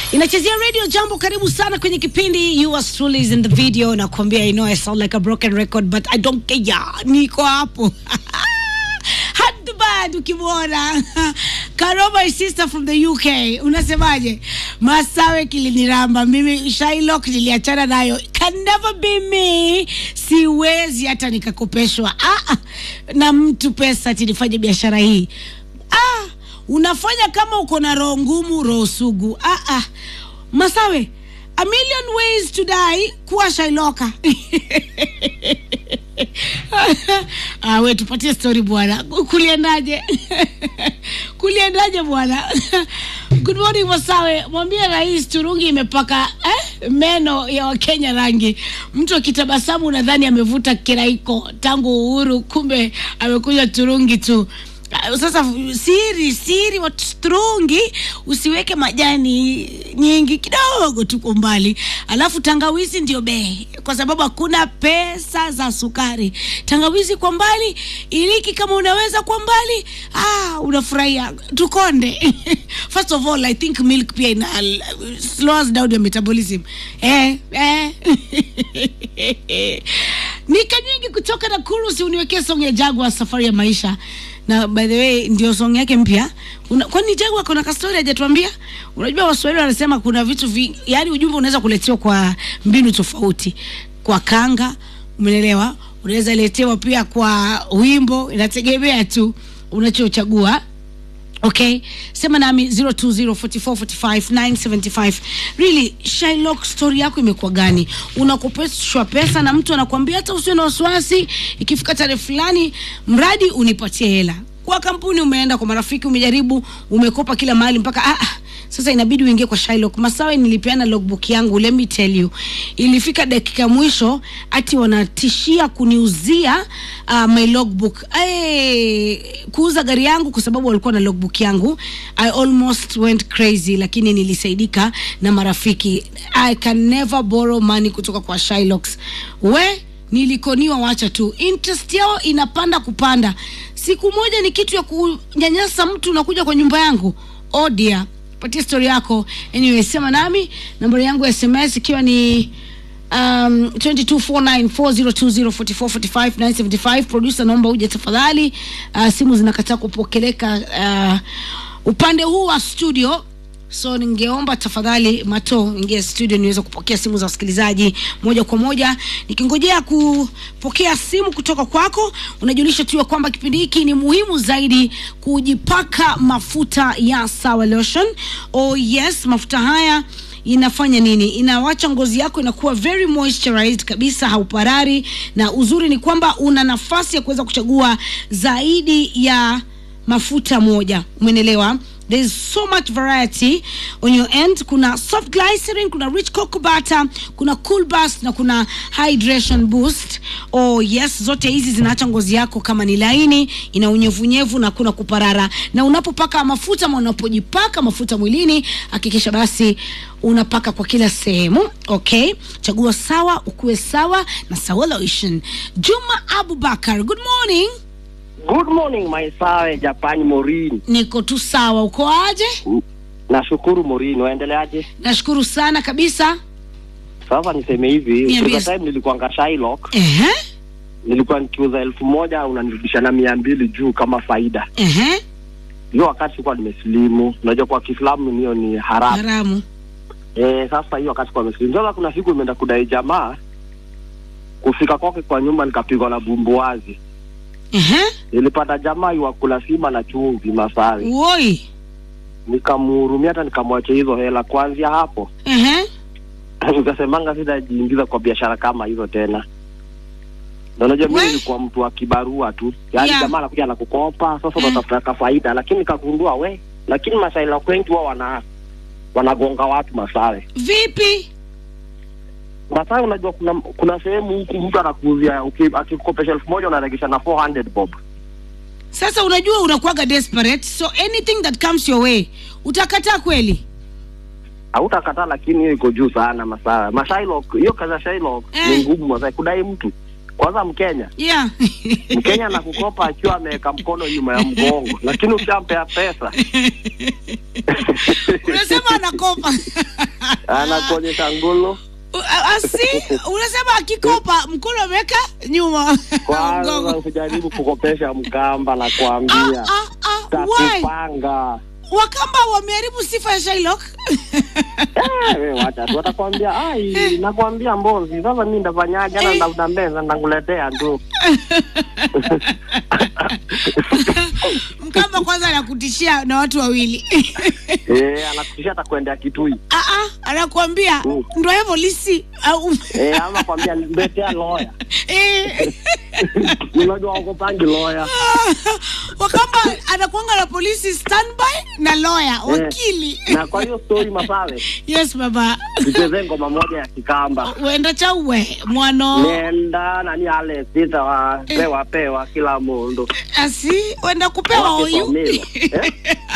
inachezea radio jambo karibu sana kwenye kipindi you are truly is in the video nakwambia i know i sound like a broken record but i don't care niko hapo Handbad ukimwona Karo my sister from the UK unasemaje Masawe kiliniramba mimi Shylock niliachana nayo can never be me siwezi hata nikakopeshwa ah, ah, na mtu pesa ati nifanye biashara hii ah, unafanya kama uko na roho ngumu roho sugu ah, ah. Masawe a million ways to die kuwa Shailoka ah, we tupatie story bwana kuliendaje kuliendaje bwana good morning Masawe mwambie rais turungi imepaka eh, meno ya wakenya rangi mtu akitabasamu unadhani amevuta kiraiko tangu uhuru kumbe amekuja turungi tu Ah, sasa siri siri wa turungi usiweke majani nyingi kidogo tu kwa mbali alafu tangawizi ndio bei kwa sababu hakuna pesa za sukari tangawizi kwa mbali iliki kama unaweza kwa mbali ah, unafurahia tukonde first of all i think milk pia ina slows down your metabolism eh, eh. nika nyingi kutoka Nakuru, si uniwekee song ya Jagwa safari ya maisha na by the way ndio song yake mpya Una- kwani Jagwa kuna kastori hajatuambia unajua waswahili wanasema kuna vitu vi, yani ujumbe unaweza kuletewa kwa mbinu tofauti kwa kanga umeelewa unaweza letewa pia kwa wimbo inategemea tu unachochagua okay sema nami 0204445975 really Shylock story yako imekuwa gani unakopeshwa pesa na mtu anakuambia hata usiwe na wasiwasi ikifika tarehe fulani mradi unipatie hela kwa kampuni umeenda kwa marafiki umejaribu umekopa kila mahali mpaka ah, ah, sasa inabidi uingie kwa Shylock Masawe nilipeana logbook yangu let me tell you ilifika dakika ya mwisho ati wanatishia kuniuzia uh, my logbook hey, kuuza gari yangu kwa sababu walikuwa na logbook yangu I almost went crazy lakini nilisaidika na marafiki I can never borrow money kutoka kwa Shylocks we nilikoniwa wacha tu interest yao inapanda kupanda siku moja ni kitu ya kunyanyasa mtu unakuja kwa nyumba yangu oh dear patia story yako anyway sema nami nambari yangu ya sms ikiwa ni um, 224940204445 producer naomba uje tafadhali uh, simu zinakataa kupokeleka uh, upande huu wa studio so ningeomba tafadhali mato ingia studio niweze kupokea simu za wasikilizaji moja kwa moja nikingojea kupokea simu kutoka kwako unajulisha tu ya kwamba kipindi hiki ni muhimu zaidi kujipaka mafuta ya sawa lotion oh yes mafuta haya inafanya nini inawacha ngozi yako inakuwa very moisturized kabisa hauparari na uzuri ni kwamba una nafasi ya kuweza kuchagua zaidi ya mafuta moja umenelewa there is so much variety on your end kuna soft glycerin kuna rich cocoa butter kuna cool burst na kuna hydration boost oh yes zote hizi zinaacha ngozi yako kama ni laini ina unyevunyevu na kuna kuparara na unapopaka mafuta ama unapojipaka mafuta mwilini hakikisha basi unapaka kwa kila sehemu okay chagua sawa ukuwe sawa na sawa lotion juma abubakar good morning Good morning my sawe Japan Morin. niko tu sawa uko aje Nashukuru Morin, waendeleaje? nashukuru sana kabisa Sasa niseme hivi, Niambie. kuna time nilikuanga Shylock, ehe nilikuwa nikiuza elfu moja unanirudisha na mia mbili juu kama faida. ehe Hiyo wakati sikuwa nimesilimu, unajua kwa Kiislamu hiyo ni haramu. haramu Eh, sasa hiyo wakati kwa nimesilimu. Sasa kuna siku imeenda kudai jamaa, kufika kwake kwa nyumba nikapigwa na bumbuazi. ehe Nilipata jamaa iwakula sima na chumvi Masawi, woi nikamhurumia hata nikamwachia hizo hela. Kuanzia hapo ehe nikasemanga sitajiingiza kwa biashara kama hizo tena. Na unajua mimi We- nilikuwa mtu wa kibarua tu, yaani Yeah. jamaa anakuja anakukopa, sasa Mm. unatafuta ka faida, lakini nikagundua we, lakini masaila wengi wao wana wanagonga watu masawe vipi masawe. Unajua kuna kuna sehemu huku mtu anakuuzia uki- akikukopesha elfu moja unaregesha na 400 bob. sasa unajua unakuwaga desperate so anything that comes your way utakataa kweli Hautakataa, lakini hiyo iko juu sana masawe. Mashailok, hiyo kazi ya Shylock Eh. ni ngumu masawe, kudai mtu kwanza Mkenya yeah Mkenya anakukopa akiwa ameweka mkono nyuma ya mgongo, lakini ukishampea pesa unasema anakopa anakuonyesha ngulu U- a- asi unasema akikopa mkono ameweka nyuma kwanza mgongo usijaribu kukopesha mkamba na Ah, kuambia ah, ah, why? takupanga wakamba wameharibu sifa ya Shylock Eh, we wacha tu watakwambia ai nakwambia mbozi sasa mi ndafanyaje na ndafuta meza ndakuletea tu mkamba kwanza anakutishia na watu wawili eh anakutisha atakwendea kitui Ah, ah, anakuambia Mm. ndo hivyo lisi au eh ama kwambia mbetea loya Eh. unajua wakopangi loya wakamba anakuanga na polisi standby na lawyer wakili na kwa hiyo story masawe yes baba tucheze ngoma moja ya kikamba wenda chauwe mwano nenda nani ale sita wa pewa pewa kila mundu asi wenda kupewa oyu Wakifamila. Eh?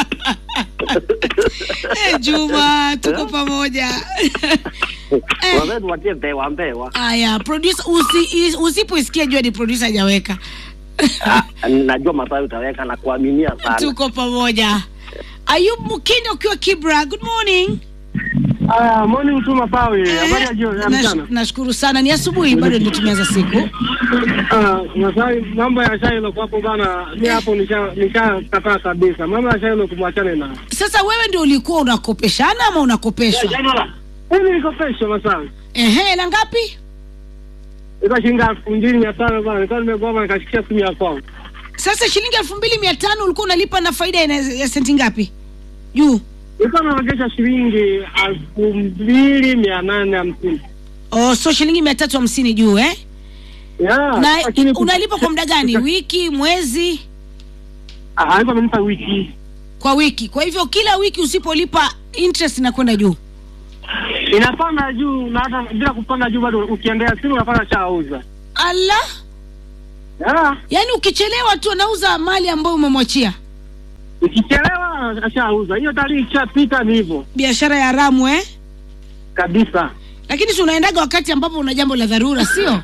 Eh, juma tuko pamoja Eh. wazetu watie pewa pewa aya producer usi, is- usipoisikia jua ni producer hajaweka Ah, najua masawe utaweka na kuaminia sana tuko pamoja ayub mukinda ukiwa kibra good morning Ah, morning tu Masawi. Habari ya jioni ya Nash- mchana. nashukuru sana ni asubuhi bado ndio tumeanza siku Ah, Masawi, mambo ya Shailo hapo bana, mi hapo nisha nishakataa kabisa. Mambo ya Shailo kumwachane na. sasa wewe ndio ulikuwa unakopeshana ama unakopeshwa Mimi niko pesho Masawi. ehe hela ngapi Iko shilingi elfu mbili mia tano bana. Nilikuwa nimegoma nikashikia simu ya kwangu. sasa shilingi elfu mbili mia tano ulikuwa unalipa na faida ya, ya senti ngapi juu Nilikuwa naregesha shilingi elfu mbili mia nane hamsini. oh, so shilingi mia tatu hamsini juu eh? Ya, na lakini unalipa kwa muda gani wiki mwezi Ah, alikuwa amenipa wiki. kwa wiki kwa hivyo kila wiki usipolipa interest inakwenda juu Inapanda juu na hata bila kupanda juu bado ukiendea simu unapata shauza. ala Ya, yaani ukichelewa tu anauza mali ambayo umemwachia ukichelewa ashauza. Hiyo tarehe ikishapita ni hivyo biashara ya haramu eh? kabisa. lakini si unaendaga wakati ambapo una jambo la dharura sio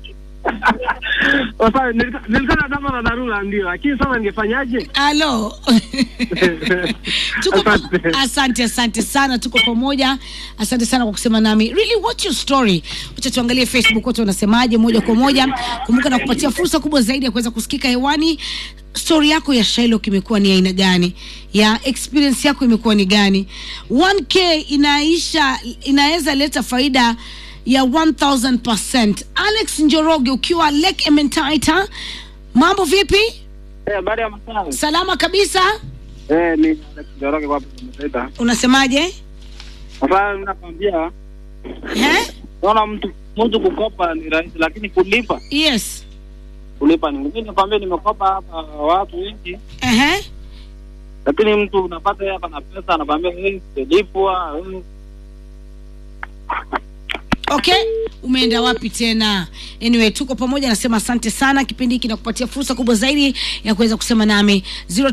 Sasa nilika- nilikuwa na dama na dharura ndio, lakini sasa ningefanyaje? alo tuko pa- Asante. asante asante sana tuko pamoja asante sana kwa kusema nami really what's your story wacha tuangalie facebook wote wanasemaje moja kwa moja kumbuka na kupatia fursa kubwa zaidi ya kuweza kusikika hewani story yako ya Shylock imekuwa ni aina gani ya experience yako imekuwa ni gani 1k inaisha inaweza leta faida ya 1000% alex njoroge ukiwa lake ementaita mambo vipi Eh, habari ya masaa. salama kabisa Eh, ni Alex Njoroge kwa Msaida. unasemaje Sasa nakwambia eh? naona mtu mtu kukopa ni rahisi lakini kulipa yes kulipa ni ngumu. Mimi nakwambia nimekopa hapa watu wengi Ehe. lakini mtu unapata yeye hapa na pesa anakwambia eh sijalipwa. eh. okay umeenda wapi tena anyway tuko pamoja nasema asante sana kipindi hiki nakupatia fursa kubwa zaidi ya kuweza kusema nami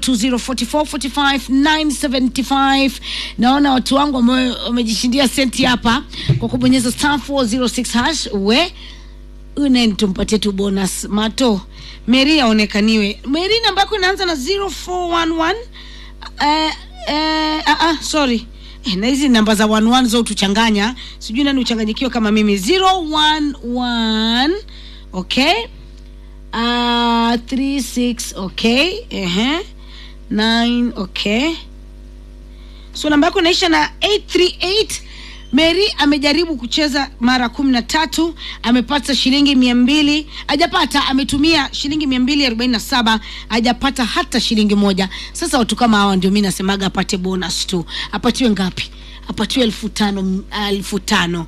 0204445975 naona watu wangu wame- wamejishindia senti hapa kwa kubonyeza star 406 hash we unen tumpatie tu bonus mato meri aonekaniwe meri namba yako inaanza na 0411 eh, eh, ah, ah, sorry Eh, na hizi namba za 11 zo tuchanganya sijui nani uchanganyikiwe kama mimi 011 okay uh, 36 okay ehe 9 okay so namba yako inaisha na 838 mary amejaribu kucheza mara kumi na tatu amepata shilingi mia mbili hajapata ametumia shilingi mia mbili arobaini na saba hajapata hata shilingi moja sasa watu kama hawa ndio mi nasemaga apate bonus tu apatiwe ngapi apatiwe elfu tano elfu tano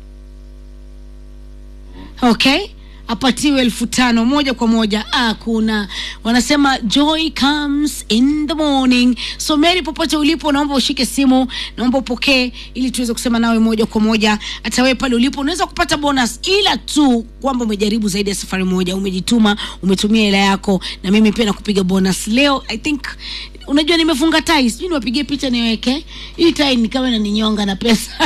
okay apatiwe elfu tano moja kwa moja ah, kuna wanasema joy comes in the morning so mary popote ulipo naomba ushike simu naomba upokee ili tuweze kusema nawe moja kwa moja hata wewe pale ulipo unaweza kupata bonus ila tu kwamba umejaribu zaidi ya safari moja umejituma umetumia hela yako na mimi pia nakupiga bonus leo i think unajua nimefunga tai sijui niwapigie picha niweke hii tai ni kama inaninyonga na pesa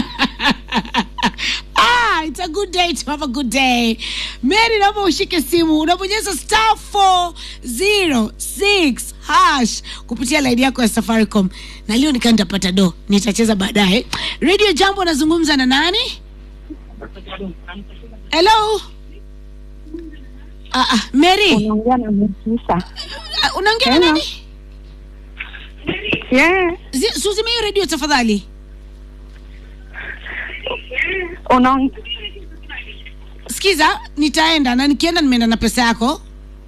ah, it's a good day to have a good day mary naomba ushike simu unabonyeza star 406 hash kupitia laini yako ya Safaricom, na leo nikaa nitapata do, nitacheza baadaye. Radio Jambo, nazungumza na nani? Hello. Ah, ah, Mary, unaongea na Mtisa. Ah, unaongea na Hello. nani? Yeah. Zi- Suzime hiyo radio tafadhali. Unaong... Sikiza, nitaenda na nikienda nimeenda na pesa yako.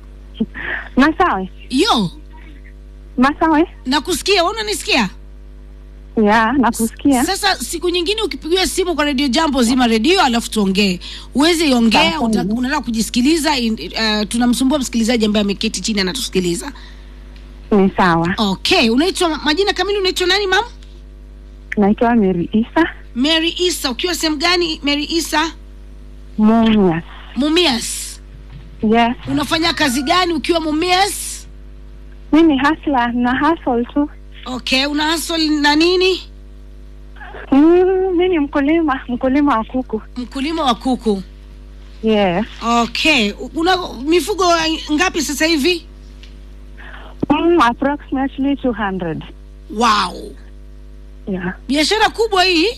Masawe. Yo, Masawe. nakusikia, wewe unanisikia? Yeah, nakusikia. Sasa siku nyingine ukipigiwa simu kwa redio Jambo, zima redio alafu tuongee. Uweze iongea, Sawa. uta- unataka kujisikiliza. in- Uh, tunamsumbua msikilizaji ambaye ameketi chini anatusikiliza. Ni sawa. Okay, unaitwa majina kamili, unaitwa nani mam? Naitwa Mary Isa Mary Isa. Ukiwa sehemu gani Mary Isa? Mumias. Mumias. Yes. Unafanya kazi gani ukiwa Mumias? Mi ni hasla na hustle tu. Okay, una hustle na nini? Mm, mi ni mkulima, mkulima wa kuku. Mkulima wa kuku. Yes. Okay, una mifugo ngapi sasa hivi? Mm, approximately 200. Wow, Yeah. biashara kubwa hii.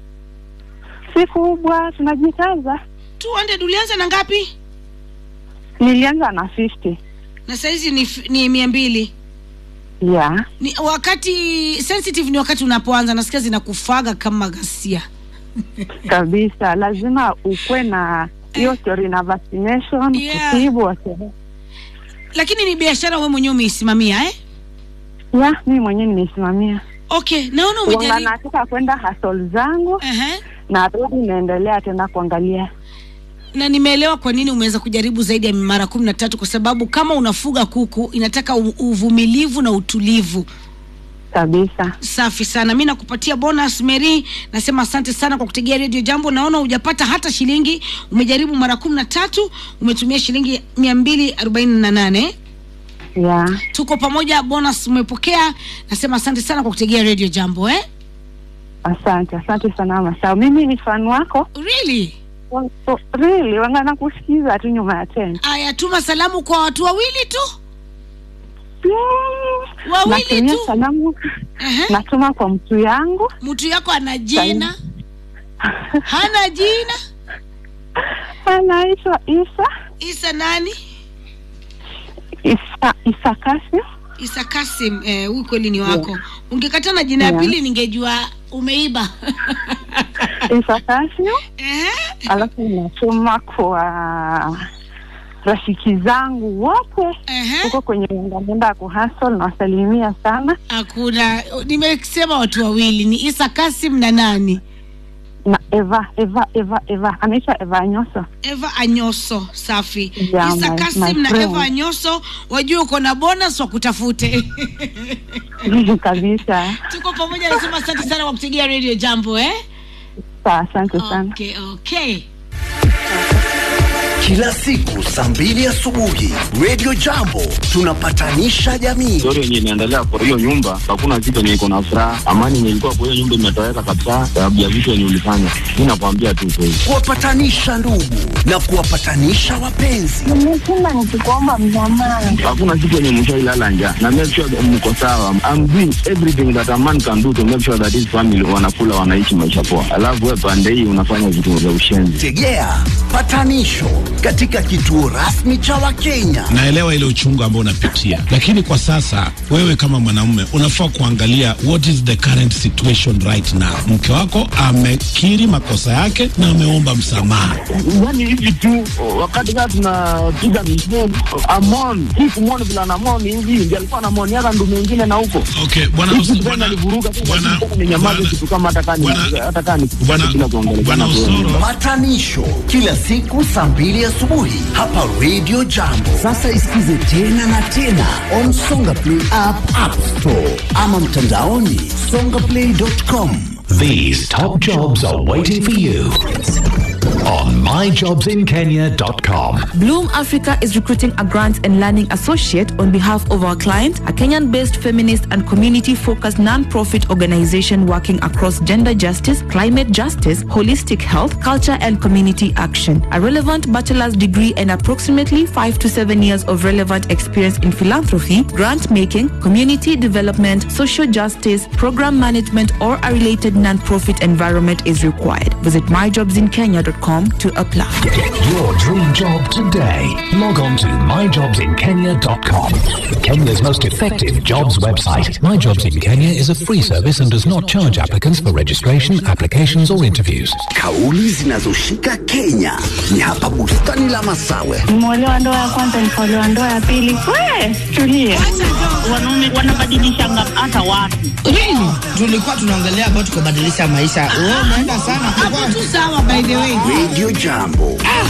Si kubwa, tunajikaza. 200 ulianza na ngapi? Nilianza na 50. Na saizi ni, f- ni mia mbili. Yeah. Ni wakati sensitive, ni wakati unapoanza, nasikia zinakufaga kama ghasia. Kabisa, lazima ukwe na hiyo story na vaccination, Yeah. kutibu wase. Lakini ni biashara wewe mwenyewe umeisimamia eh? Yeah, mi mwenyewe nimeisimamia. Okay, naona Wanga umejaribu. nataka kwenda hustle zangu Ehe. na rudi naendelea tena kuangalia. na nimeelewa kwa nini umeweza kujaribu zaidi ya mara kumi na tatu kwa sababu kama unafuga kuku inataka u- uvumilivu na utulivu Kabisa. safi sana mi nakupatia bonus mary nasema asante sana kwa kutegea redio jambo naona hujapata hata shilingi umejaribu mara kumi na tatu umetumia shilingi mia mbili arobaini na nane Yeah. tuko pamoja bonus umepokea nasema asante sana kwa kutegea redio jambo eh? Asante, asante sana Masao. Mimi ni fan wako. really Wa- oh, Really, wanga nakusikiza tu nyuma ya tent. aya tuma salamu kwa watu wawili tu Mm. Wawili Natumia tu? salamu Ehe. natuma kwa mtu yangu mtu yako ana jina hana jina anaitwa Isa isa nani Isa Isa Kasim. isa kasim eh, huyu kweli ni wako ungekata na jina ya Yeah. pili ningejua umeiba Isa Kasim. Ehe. Alafu natuma kwa rafiki zangu wote Ehe. huko kwenye ngamenda ya kuhasol nawasalimia sana hakuna nimesema watu wawili ni isa kasim na nani na Eva Eva Eva Eva anaitwa Eva Nyoso. eva anyoso safi Yeah, isa my- kasim my na friend. eva anyoso wajue uko na bonus wakutafute kabisa. tuko pamoja nasema asante sana kwa kutegea radio jambo eh? Sawa, asante sana. okay, okay. Kila siku saa mbili asubuhi Radio Jambo tunapatanisha jamii. story yenye inaendelea kwa hiyo nyumba, hakuna kitu yenye iko na furaha. Amani yenye ilikuwa kwa hiyo nyumba imetoweka kabisa, sababu ya vitu yenye ulifanya. Mi nakwambia tu kweli. kuwapatanisha ndugu na kuwapatanisha wapenzi. Nimesema nikikuomba msamaha. Hakuna kitu yenye mshailala njaa, na make sure that mko sawa. I'm doing everything that a man can do to make sure that his family wanakula, wanaishi maisha poa, alafu wewe pande hii unafanya vitu vya ushenzi. Tegea patanisho katika kituo rasmi cha Wakenya. naelewa ile uchungu ambao unapitia, lakini kwa sasa wewe kama mwanamume unafaa kuangalia what is the current situation right now. Mke wako amekiri makosa yake na ameomba msamaha. Yani hivi tu wakati kaa tunapiga misheni amon hii kumwoni vile anamoni hivi ndio alikuwa anamoniaka ndu mengine na huko Okay, bwana Hizi Os- tena bwana alivuruga tu, bwana lakini tena ninyamaze bwana- kitu kama hata kani- bwana- hata kani bwana- bila kuongeleshana bwana kwa hiyo Osoro Patanisho kila siku saa mbili asubuhi hapa Radio Jambo. Sasa isikize tena na tena on Songa Play app, App Store ama mtandaoni songaplay.com. These top jobs are waiting for you on myjobsinkenya.com. Bloom Africa is recruiting a grants and learning associate on behalf of our client, a Kenyan based feminist and community focused non profit organization working across gender justice, climate justice, holistic health, culture, and community action. A relevant bachelor's degree and approximately five to seven years of relevant experience in philanthropy, grant making, community development, social justice, program management, or a related non profit environment is required. Visit myjobsinkenya.com to apply. Get your dream job today. Log on to myjobsinkenya.com. Kenya's most effective jobs website. My Jobs in Kenya is a free service and does not charge applicants for registration, applications, or interviews. Kauli zinazoshika Kenya ni hapa bustani la Masawe. Nimeolewa ndoa ya kwanza, nikaolewa ndoa ya pili. We, tulie. wanaume wanabadilishanga hata watu tulikuwa tunaongelea about kubadilisha maisha. Wewe unaenda sana. hapo tu sawa by the way Radio Jambo.